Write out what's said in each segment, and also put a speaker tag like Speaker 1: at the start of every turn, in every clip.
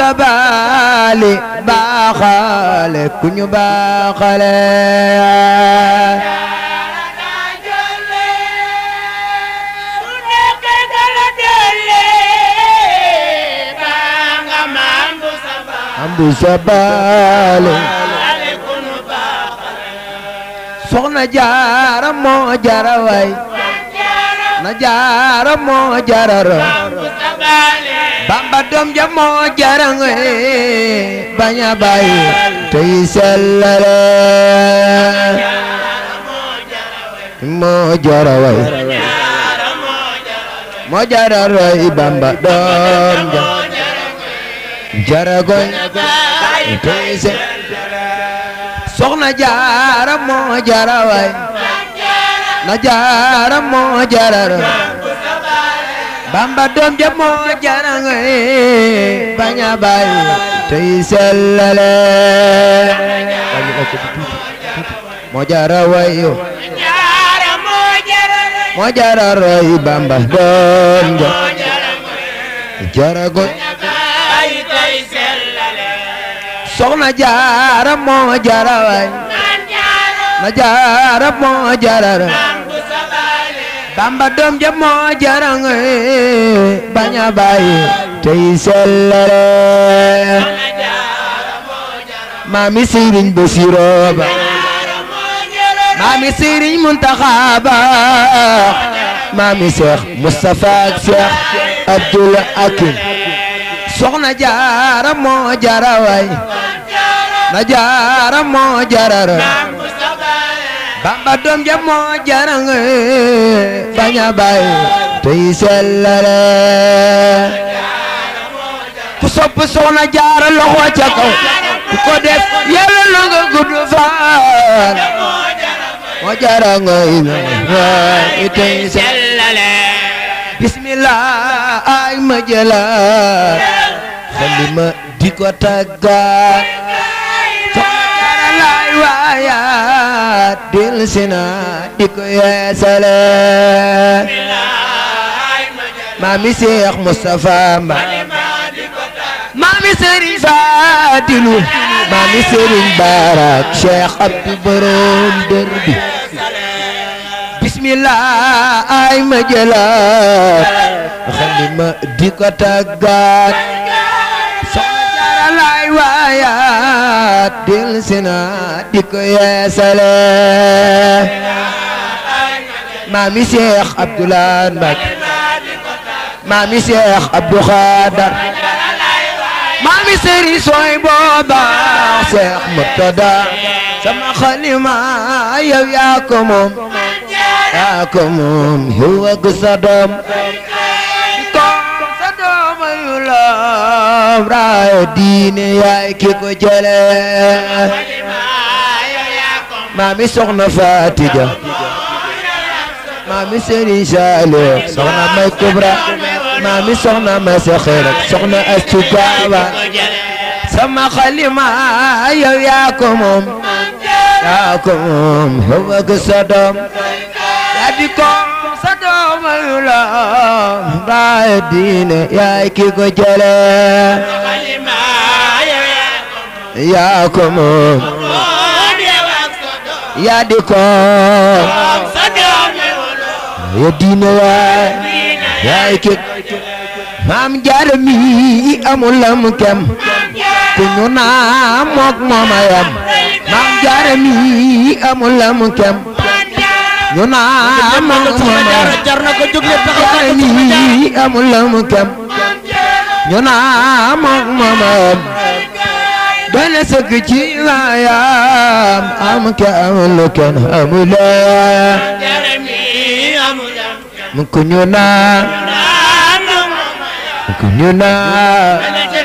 Speaker 1: sabali baaxale ku ñu baaxale amdu sabali soxna jaara moo jara way na jaara moo jarara bamba doom ja moo jara ngoy baña bàyyi tey sellale moo jara way moo jara roy bamba doom ja jara goy tey sellale soxna jaara moo jara way na jaara moo jara bamba doom ja moo jara ngoy baña bàyyi tey sellale moo jara way yo moo jara roy bamba doom ja jara goy soxna jaara moo jara way na jaara moo jara bamba doom ja moo jara ngoy baña bàyyi tey sellale maami sëriñ Basiru ba maami sëriñ Muntaxa ba maami Seex Mustafa ak Seex Abdul Hakim soxna jaara moo jara way na jaara moo jara bamba doom ja moo jara ngoy baña bàyyi tey sellale ku sopp soxna jaara loxo ca kaw ku ko def yàlla na nga gudd fan moo jara ngoy waay tey sellale bismillah ay ma jëlaat xalima di ko tàggaat lay waayaat dil sina di ko yeesale maami Seex Mustafa Mba maami Sëriñ Faadilu maami Sëriñ Barak Cheikh Abdou Borom dër bi bismillah ay ma jëlaat xalima di ko tàggaat lay waayaat dil sina di ko yeesale maami Seex Abdoulaye Mbacke maami Seex Abdou Khadar maami Serigne Soy booba Seex Murtada sama xalima yow yaa ko moom yaa ko moom yow ak sa doom raaya diine yaay ki ko jële maami soxna Fatija maami Serigne Saliou soxna May Kubra maami soxna May Saxira soxna Astu Gaawa sama xalima yow yaa ko moom yaa ko moom yow ak sa doom yaa di ko sa doom ayu la raaya diine yaay ki ko jële yaa ko moom yaa di ko ya diine waay yaay ki maam jaara mi amul lam kem ku ñu naa mook mooma yam maam jaara mi amul lam kem ñu naa mook mooma yam jaara mi amul lam kem ñu naa mook mooma yam doy na sëkk ci waayam am ke amul kenn amul mu ku ñu naa mu ku ñu naa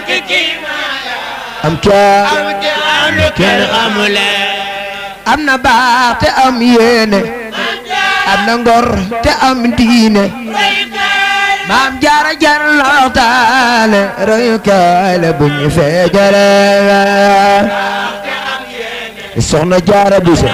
Speaker 1: am ke kenn amul am na baax te am yéene am na ngor te am diine maam jaara jar lootaale royukaay la bu ñu feejale soxna jaara buso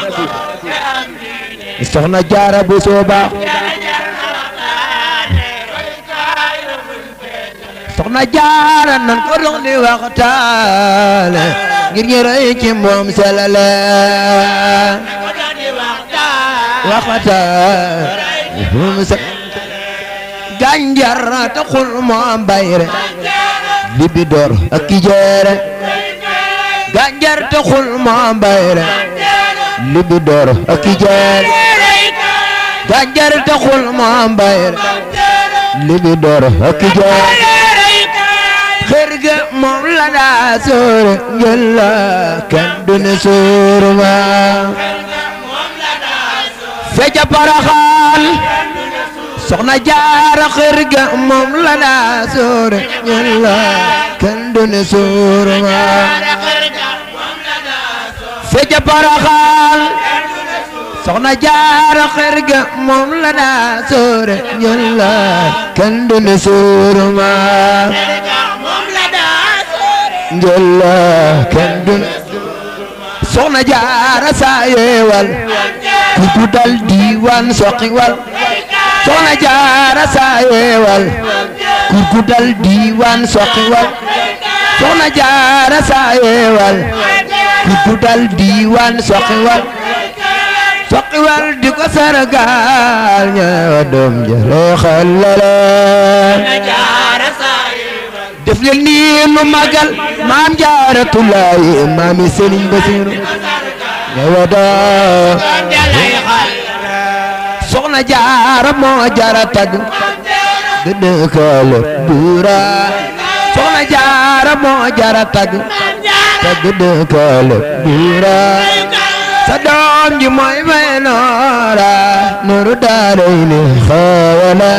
Speaker 1: soxna jaara buso baax soxna jaara nan ko dox di waxtaane ngir ñu rëy ci moom selale waxtaane moom se gànjar taxul moom bayre libi door ak ki jeere gànjar taxul moom bayre libi door ak ki jeere gànjar taxul moom bayre libi door ak ki jeere xër ga moom la daa sóore njël la kenn du ne sóoru ma feca paraxaan soxna jaara xër ga moom la daa sóore njël la kenn du ne sóoru ma feca paraxaan soxna jaara xër ga moom la daa sóore njël la kenn du ne sóoru ma njëlla kenn du soxna jaara saa yeewal ku guddal diiwaan soqiwal soxna jaara saa yeewal ku guddal diiwaan soqiwal soxna jaara saa yeewal ku guddal diiwaan soqiwal soqiwal di ko sargaal ñaawa doom jële xalale def leen nii nu magal maam jaaratulaay maami sëriñ basiru ñëwa daa soxna jaara moo jaara tag dëdëkale buura soxna jaara moo jaara tag tag dëdëkale buura sa doom ji mooy may noora nooru daaray ni xawala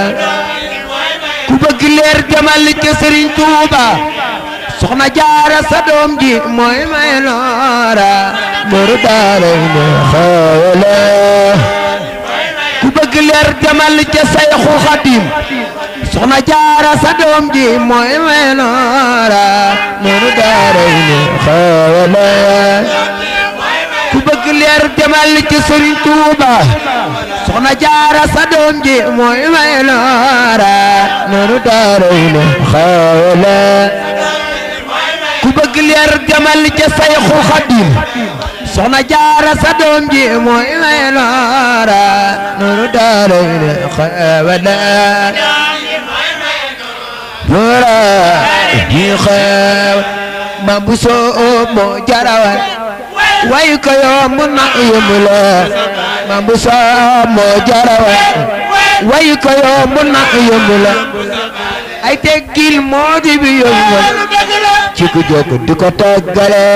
Speaker 1: ku bëgg leer jamal ci sëriñ Tuuba soxna jaara sa doom ji mooy may noora nooru daaray ne xawala ku bëgg leer jamal ci Sayxu Xadim soxna jaara sa doom ji mooy may noora nooru daaray ne xawala ku bëgg leer jamal ci sëriñ Tuuba soxna jaara sa doom ji mooy may noora noonu daaray ne xawla ku bëgg leer jamal ca Sayxu Xadim soxna jaara sa doom ji mooy may noora noonu daaray ne xawla noora ji xew ma bu soo moo jarawal way ko yomb na yomb la ma bu soo moo jarawa way ko yomb na yomb la ay teggil moo di bi yomb ci ku jóg di ko toggale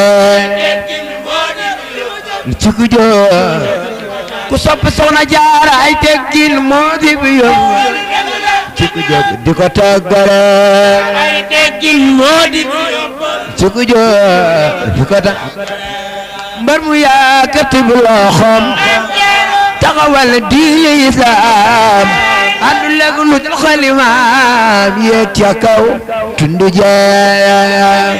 Speaker 1: ci ku jóg ku sopp soxna jaara ay teggil moo di bi yomb ci ku jóg di ko toggale
Speaker 2: ay teggin moo di bi yomb
Speaker 1: ci ku jóg di ko ta mbar mu yàkkati bu loxoom taxawal diine islaam àndu lekk lu dul xalimaam yéeg ca kaw tundu jeex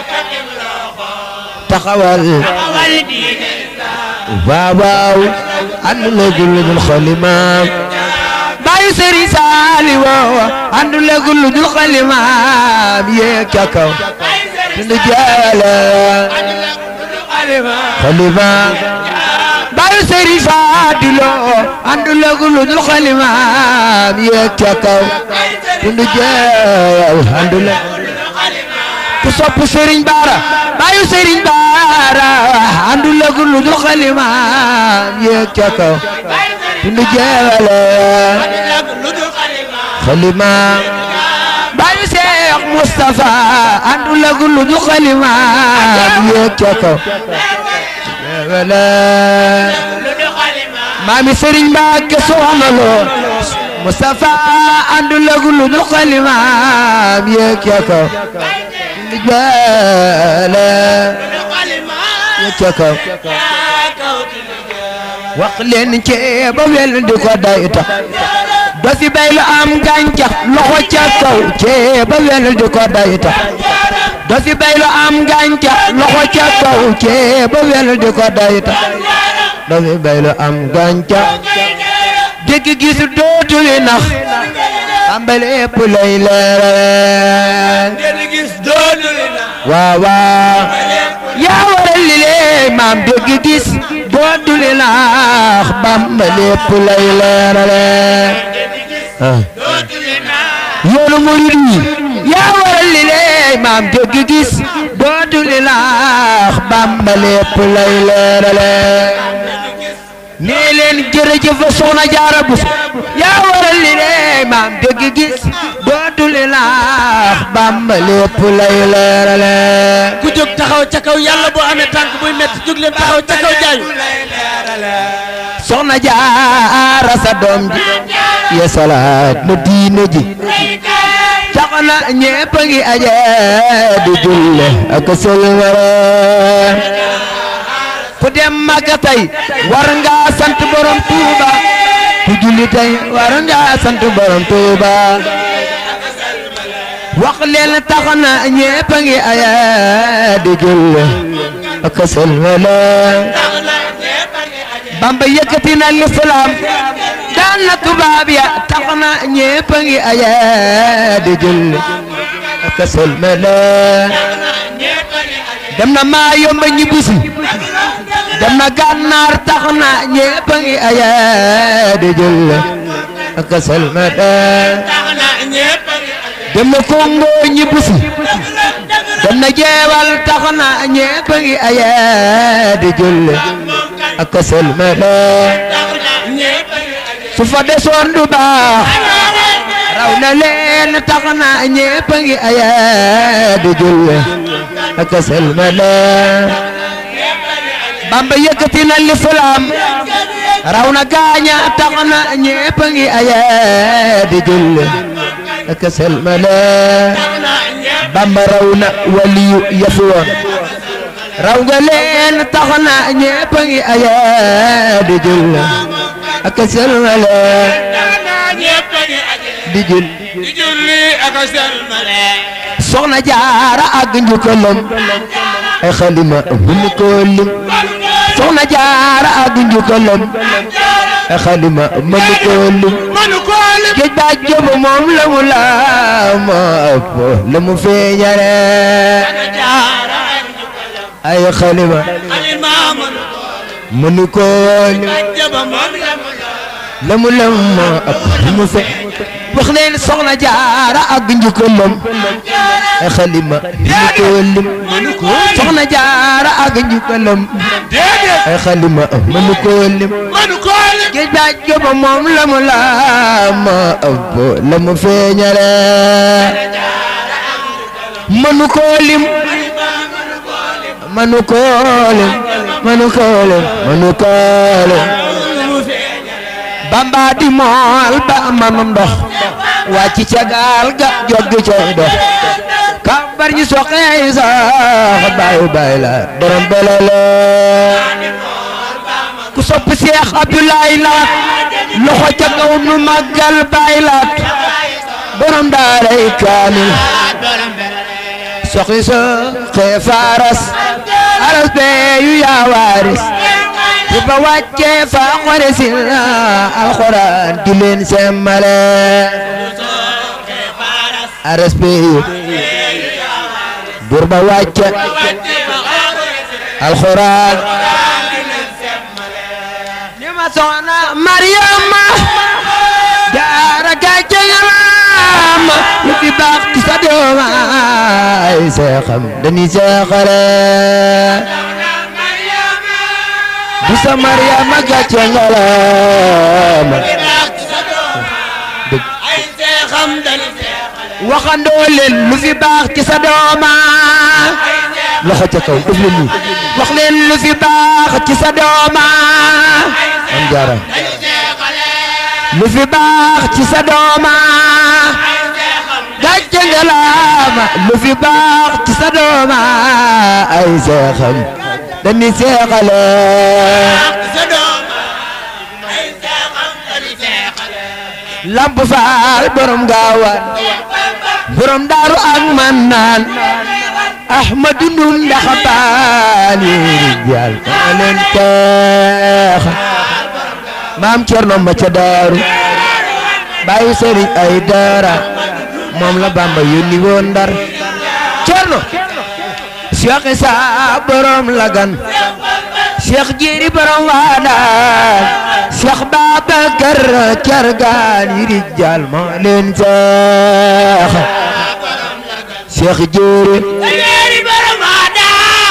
Speaker 1: taxawal
Speaker 2: awal diine
Speaker 1: waaw waaw àndu lekk lu dul xalimaam bàyyi sëriñ saali woowa àndu lekk lu dul xalimaam yéeg ca kaw tundu jeex xalimaam bàyyi sëriñ Fadilo àndu lekk lu dul xalimaam yéeg ca kaw tundu jeex àndu lekk ku sopp sëriñ Baara bàyyi sëriñ Baara àndu lekk lu dul xalimaam yéeg ca kaw tundu jeewale xalimaam bàyyi Seex Mustafa àndu lekk lu dul xalimaam yéeg ca kaw jeewale maami sëriñ Mbàkke soxna loo Mustafa àndu lekk lu dul xalimaam yéeg ca kaw tundu jeewale yéeg ca kaw wax leen ceeba wel di ko day tax do fi bay lu am gàncax loxo ca kaw ceeba wel di ko day tax do fi bay lu am gàncax loxo ca kaw ceeba wel di ko day tax do fi bay lu am gàncax dégg gis dootul nax Bamba lépp lay leeral
Speaker 2: ngeen gis doonu li na
Speaker 1: waaw waaw yaa waral li lee maam dégg gis doo duli laax Bamba lépp lay leerale ah
Speaker 2: dootu li na
Speaker 1: yoonu murid yi yaa waral li lee maam dégg gis doo duli laax Bamba lépp lay leerale nee leen jërëjëf soxna jaara Buso yaa waral li lee maam dégg gis doo duli laax Bamba lépp lay leerale
Speaker 3: ku jóg taxaw ca kaw yàlla boo amee tànk buy métti jóg leen taxaw ca kaw jaayu
Speaker 1: soxna jaara sa doom ji ya salaat na diine ji tax na ñépp a ngi aje di julle ak sëlmare ku dem Makka tey war nga sant borom Tuuba ku julli tey war nga sant borom Tuuba wax leen tax na ñépp a ngi aje di julle ak sëlmare Bamba yëkkati na lislaam daan na tubaab ya tax na ñépp a ngi aye di julli ak sëlmale dem na maa yomba ñibbusi dem na gànnaar tax na ñépp a ngi aye di julli ak sëlmale dem na Congo ñibbusi dem na jeewal tax na ñépp a ngi aye di julli ak sëlmale su fa desoon du baax raw na leen tax na ñépp a ngi aya di julle ak sëlmale Bamba yëkkati na lislaam raw na gaaña tax na ñépp a ngi aya di julle ak sëlmale Bamba raw na waliyu yafi woon raw nga leen tax na ñépp a ngi aya di julle ak sëlmale di jul
Speaker 2: di julli ak a selmale
Speaker 1: soxna jaara ak njukkalam ay xalima mënu ko lim soxna jaara ak njukkalam ay xalima mënu ko lim
Speaker 2: manu ko lim
Speaker 1: géej ba jëb moom la mu la ma ëpp la mu feeñale ay xalima
Speaker 2: alima manu ko
Speaker 1: mënu ko lim
Speaker 2: jaba moom la mu
Speaker 1: la mu lam ma ëpp la mu fe wax leen soxna jaara ak njukkalam ay xalima mënu ko lim soxna jaara ak njukkalam
Speaker 2: déedéet
Speaker 1: ay xalima mënu ko lim
Speaker 2: manu ko lim
Speaker 1: géej ba jëba moom la mu la ma ëpp la mu feeñale mënu ko lim mënu ko lim mënu ko lim mënu ko lim bamba di mool ba manum ndox wàcc ca gaal ga joggi cay dox kambar ñi soqee sax bay bay la borom belale ku sopp Seex Abdoulaye Laat loxo ca kaw nu màggal bay laat borom daaray kaamil soxi sa xee faaras aras bee yu yaa waaris bu ba wàccee fa xore si alxuraan di leen semmale aras bee yu bur ba wàcce alxuraan ni ma soxna Mariama jaara gàcce ngalaama lu fi baax ci sa doom ay seexam dañuy seexale bu sa Mariama gàcce ngalaama
Speaker 2: ay seexam dañu
Speaker 1: waxandoo leen lu fi baax ci sa dooma loxo ca kaw def leen nii wax leen lu fi baax ci sa dooma am jaara lu fi baax ci sa dooma gàcce ngalaama lu fi baax ci sa dooma ay seexam dañuy seexale
Speaker 2: sa doom ay seexam dañu seexale
Speaker 1: lamp faal borom gaawaan borom daaru ak man naan ahmadu ndum ndax baali rijal maa leen teex maam cerno ma ca daaru bàyyi sëriñ ay dara moom la bamba yónni woon ndar cerno Cheikh Isa borom lagan Cheikh Jiri borom waadaan Cheikh Babacar Cargaan yi rijal moo leen seex Cheikh Jiri
Speaker 2: Jeri borom ada.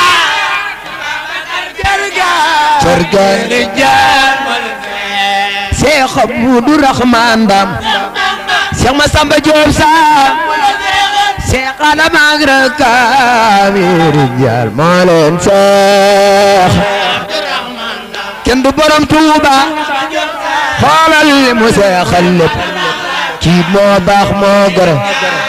Speaker 1: Cargaan
Speaker 2: Rijal
Speaker 1: Cheikh Abdou Rahman Dam Cheikh Massamba Diop Sam Cheikh Adama ak rakam yi rijal moo leen seex kenn du borom Tuuba xoolal li mu seexal lépp kii moo baax moo gore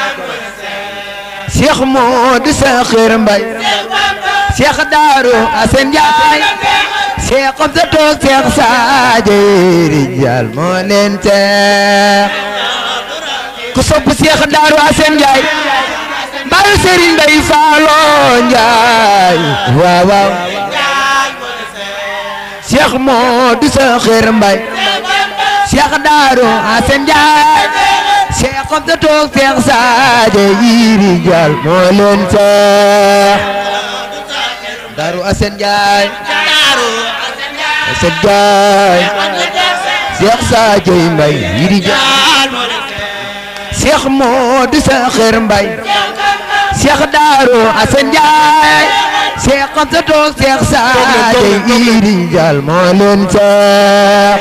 Speaker 1: Cheikh moo di Saxir Mbay Cheikh Daaru Asen Njaay Cheikh am sa toog Cheikh Sadio rijal moo leen seex ku sopp Cheikh Daaru Asen Njaay mbaayu Serigne Mbay Faalo Njaay waaw waaw Cheikh moo di Saxir Mbay Cheikh Daaru Asen Njaay Cheikh am sa toog Cheikh Sadio rijal moo leen seex Daaru Asen Njaay
Speaker 2: Daru
Speaker 1: Asen Njaay Cheikh Sadio Mbay rijal
Speaker 2: Rijal moo leen
Speaker 1: Cheikh moo di Saxir Mbay Cheikh Daaru Asen Njaay Cheikh am sa toog Cheikh Sadio rijal moo leen seex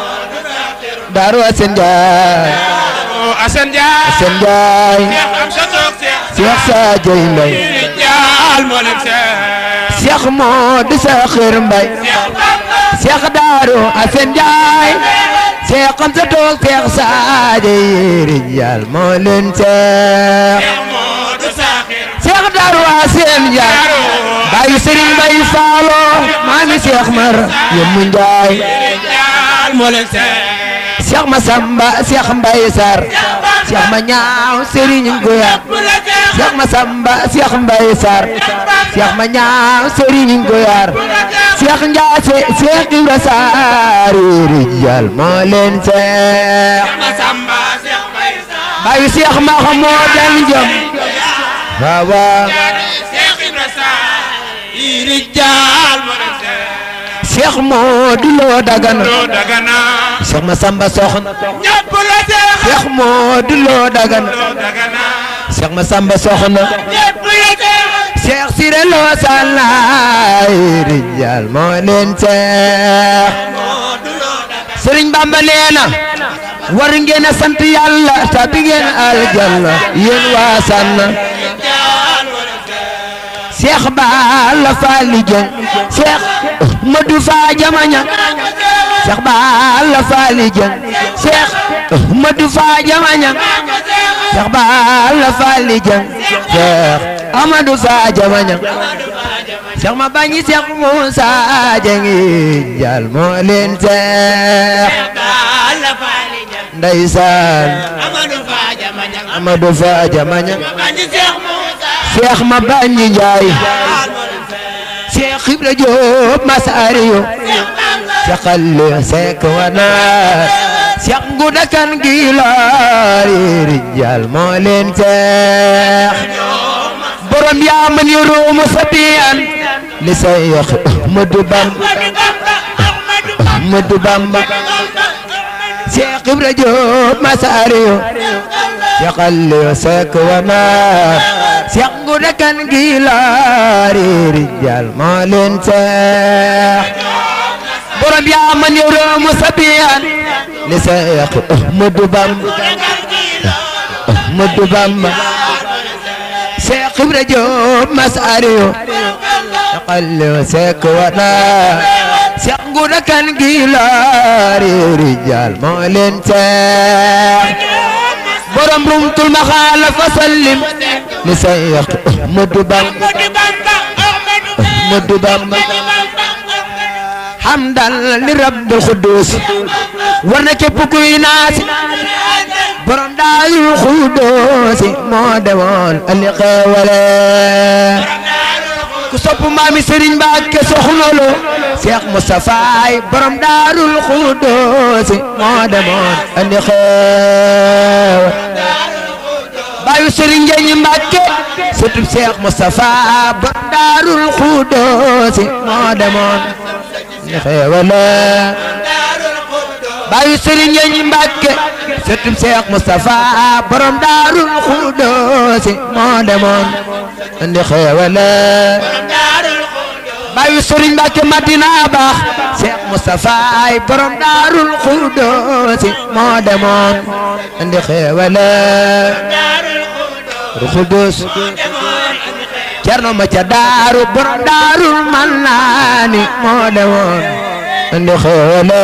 Speaker 1: Daaru Asen Njaay
Speaker 2: Asan Njaay
Speaker 1: Asen Njaay
Speaker 2: Cheikh am sa toog Cheikh
Speaker 1: Cheikh Sadio Mbay
Speaker 2: Rijal moo leen seex
Speaker 1: Cheikh moo di Saxir Mbay Cheikh Daaru Asen Njaay Cheikh am sa toog Cheikh Sadio rijal moo leen seex
Speaker 2: Moodu Saxir
Speaker 1: Cheikh Daaru Asen Njaay bàyyi Serigne Mbay Faalo maa ngi Cheikh Mar Yemu Njaay
Speaker 2: Rijal moo leen seex
Speaker 1: Cheikh Masamba Cheikh Mbay Sar Cheikh ma ñaaw Serigne Ngoya Cheikh Masamba Cheikh Mbay Sar Cheikh ma ñaaw Serigne Ngoyar Cheikh Njaase Cheikh Ibra Sar rijal moo leen seex
Speaker 2: Masamba Cheikh Baye Sarr
Speaker 1: bàyyi Cheikh ma xamoo den jëm waaw waaw
Speaker 2: Cheikh Ibra Sarr Rijal moo leen seex
Speaker 1: Cheikh moo di loo dagana
Speaker 2: Loo Dagana
Speaker 1: Cheikh Masamba soxna
Speaker 2: ñëpp la seex
Speaker 1: Cheikh moo di loo dagana
Speaker 2: Loo Dagana
Speaker 1: Cheikh Masamba soxna
Speaker 2: ñëpp la seex
Speaker 1: Cheikh Siré Lo Salaay rijal moo leen seex
Speaker 2: Moodu Loo Dagana
Speaker 1: Sëriñ Bamba nee na war ngeen a sant yàlla tabi ngeen aljanna yéen waa Sànn
Speaker 2: Rijal moo leen seex
Speaker 1: Cheikh Balla Fally Dieng Cheikh Modou Fa Jamaña Cheikh Balla Fally Dieng Cheikh Modou Fa Jamaña Cheikh Balla Fally Dieng Cheikh Amadou Fa Jamaña Cheikh ma bañi Cheikh Moussa Dieng jal moo leen seex
Speaker 2: Balla Fally Dieng
Speaker 1: ndeysaan
Speaker 2: Amadou Fa Jamaña
Speaker 1: Amadou Fa Jamaña
Speaker 2: Bañi Cheikh Moussa
Speaker 1: Cheikh ma bañi Njaay
Speaker 2: Rijal moo leen seex
Speaker 1: Cheikh Ibra Diop Masariyo
Speaker 2: Cheikh Bamba
Speaker 1: Cheikh Aliou Seck Wanaar Cheikh Ngouda Kane Gilaari rijal moo leen seex borom yaa man yurumu sabiyan li Cheikh Ahmadou Bamba Ahmadou Bamba Cheikh Ibra Diop Masariyo Cheikh Aliou Seck Wanaar Cheikh Ngouda Kane Gilaari rijal moo leen seex borom yaa man yurumu sabiyan li Cheikh Ahmadou Bamba Ahmadou Bamba Cheikh Ibra Diop Masariyo Cheikh Aliou Seck Wanaar Cheikh Ngouda Kane Gilaari rijal moo leen seex borom rumtul maxaala fa sallim li Cheikh Ahmadou Bamba Ahmadou Bamba hamdan li rabbil xuddus war na képp kuy naasi borom daarul xuddus moo demoon ali xeewale ku sopp maami Serigne Mbacke soxna lo Cheikh Moustapha ay borom daarul xudoosi moo demoon andi xew baayu Serigne Ndiagne Mbacke surtout Cheikh Moustapha borom daarul xudoosi moo demoon andi xewala baayu Serigne Ndiagne Mbacke surtout Cheikh Moustapha borom daarul xudoosi moo demoon andi xewala baayu Serigne Mbacke Madina baax Cheikh Moustapha ay borom daarul xudoosi moo demoon andi xewala Xudus Cerno ma ca daaru borom daarul mannaani moo demoon andi xewala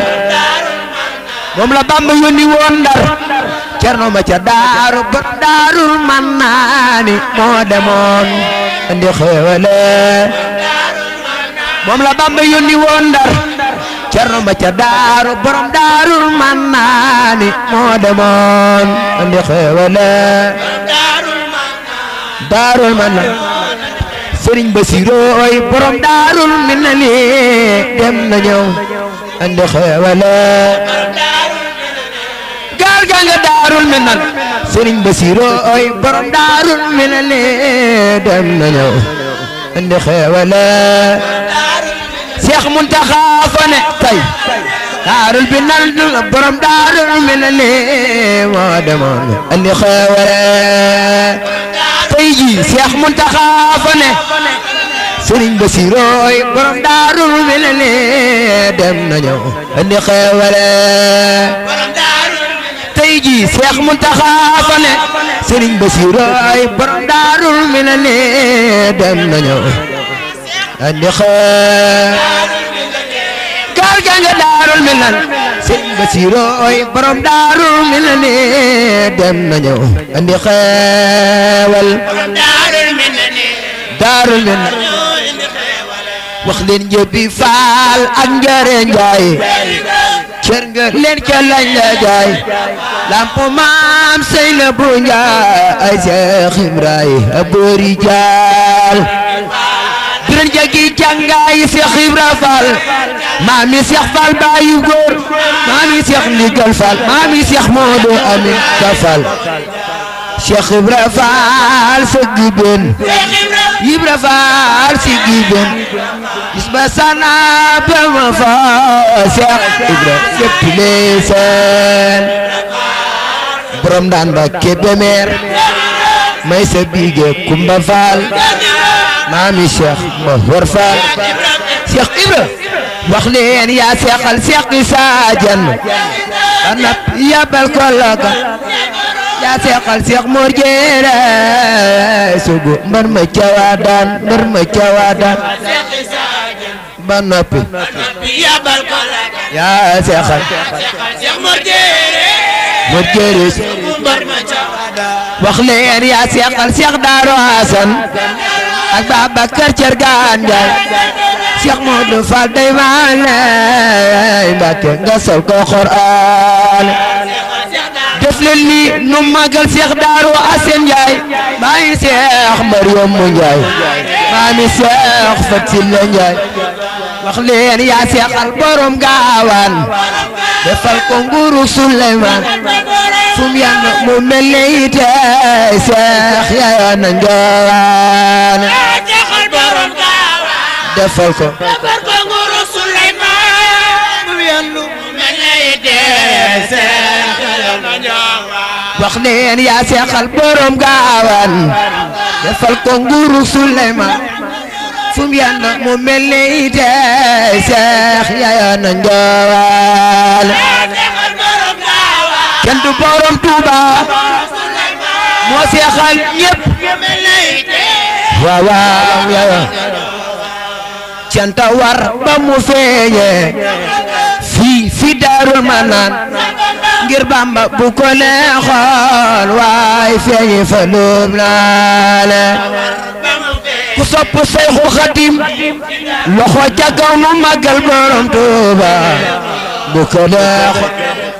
Speaker 1: moom la Bamba yónni woon Ndar Cerno ma ca daaru borom daarul mannaani moo demoon andi xewala moom la Bamba yónni woon Ndar Cerno ma ca daaru borom daarul mannaani moo demoon andi xewala daarul manaan Sëriñ Basirooy borom daarul minani dem na ñëw andi xewala gaal gaa nga daarul minan Sëriñ Basirooy borom daarul minani dem na ñëw andi xewala Seex Muntaxa fa ne tey daarul bi nan borom daarul minani moo demoon andi xewala tey jii Seex Muntaxa fa ne Sëriñ Basirooy borom daarul minani dem na ñëw andi xewale tey jii Seex Muntaxa fa ne Sëriñ Basirooy borom daarul minani dem na ñëw andi xew gaal ga nga daarul minan Sëriñ Basirooy borom daarul minani dem na ñëw andi xewal daarul minan wax leen njëbbi faal ak njare njaay cër nga leen ca lañ la jaay lamp maam sey na bu njaay ay Seex Ibrahima boori jaal biran jagi jàngaay Seex Ibra Faal maami Seex Faal baayu góor maami Seex ndigal Faal maami Seex Moodu Amin Ka Faal Seex Ibra Faal sëgg ben Ibra Faal sigi ben bis ba sana ba ma fa Seex Ibra lépp lee seen borom daan ba Kébémer may sa biige Kumba Faal maami Seex ma war Faal Seex Ibra wax leen yaa seexal Seex Isa Jeen ba nap yabal ko loga yaa seexal Seex Mor Jeere sugu mbar ma cawaadaan mbar ma cawaadaan ba noppi yaa seexal Mor Jeere wax leen yaa seexal Seex Daaru Asan ak Babakar Cergaan Njaay Seex Moodu Faal day maale Mbàkke nga sol ko Qur'aan def leen ni nu magal Seex Daaru Asan Njaay maa ngi Seex Mariam mu Njaay maa ngi Seex Fatsila Njaay wax leen yaa seexal borom gaawaan defal ko nguuru Suleymaan fum yan mu mel ne ite Seex yaaya na njoowaan defal ko wax leen yaa seexal borom gaawaan defal ko nguuru Suleymaan fum yan mu mel ne ite Seex yaaya na njoowaan kenn du borom Tuuba moo seexal ñépp waaw waaw waaw canta war ba mu feeñe fii fi Daarul Manaan ngir Bamba bu ko neexoon waay feeñe fa lum naale ku sopp Seyxul Xadim loxo ca kaw nu màggal borom Tuuba bu ko neexoon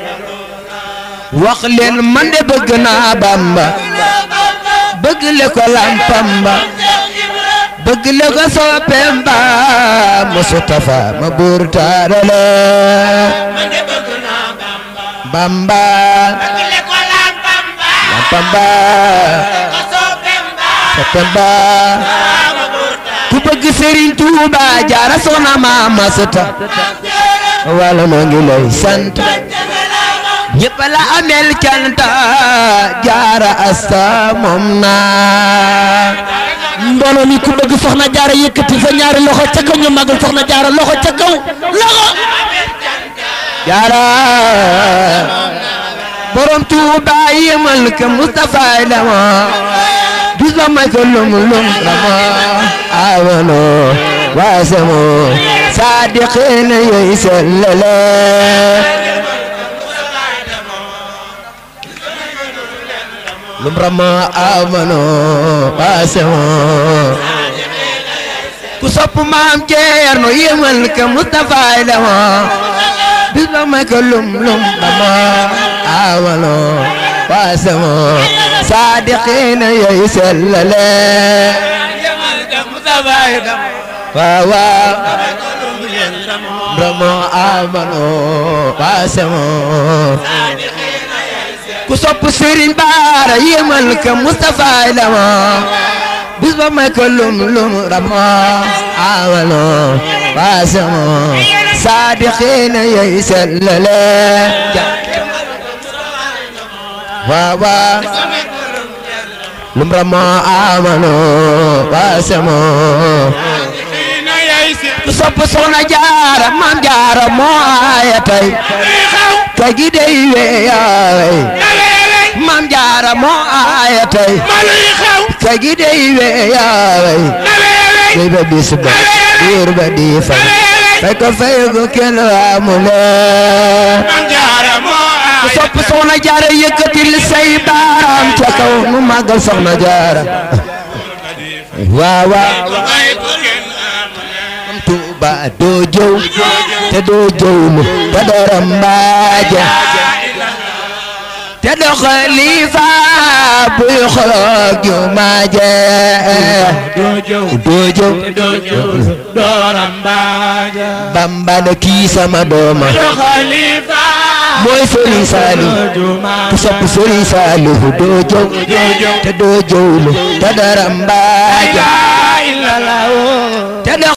Speaker 1: wax leen man de bëgg naa Bamba bëgg le ko lampam ba bëgg la ko soppeem ba Mustafa ma buur taarale
Speaker 2: man de bëgg naa Bamba
Speaker 1: Bamba
Speaker 2: le ko lam Bamba
Speaker 1: Bamba
Speaker 2: ko soppeem ba
Speaker 1: soppeem ba
Speaker 2: ma burta
Speaker 1: ku bëgg Serigne Touba jaara soxna ma masata wala noo ngi lay sant ñëpp la amel canta jaara asta moom naa
Speaker 3: mbooloo mi ku bëgg soxna jaara yëkkati sa ñaari loxo ca kaw ñu magal soxna jaara loxo ca kaw loxo
Speaker 1: jaara borom Touba yemal ka Moustapha dama gis ba may ko lum lum dama awano waasamo sadiqina yoy sellale lum rama amano waasamo ku sopp maam Ceerno yemal ka Moustapha dama bis ba may ko lum lum dama awano waasamo sadiqina yoy sellale waaw waaw ramo amano waasamo ku sopp Serigne Bara yemal ka Moustapha dama bis ba may ko lum lum ramo awano waasamo sadiqina yoy sellale waaw waaw lum ramo amano waasamo ku sopp soxna jaara maam jaara moo aaya tey kay gi dey weeyaay maam jaara moo aaya tey kay gi dey weeyaay dey ba bis ba diir ba di fay fay ko fay ko kenn amule ku sopp soxna jaara yëkkatil say baaraam ca kaw nu màggal soxna jaara waaw waaw Tuuba doo jëw te doo jëwlu te doo rambaaje te doo xalifa buy xoloog jumaaje doo jëw Bamba na kii sama dooma mooy Sëriñ Saaliw ku sopp Sëriñ Saaliw doo jëw te doo jëwlu te doo rambaaje te doo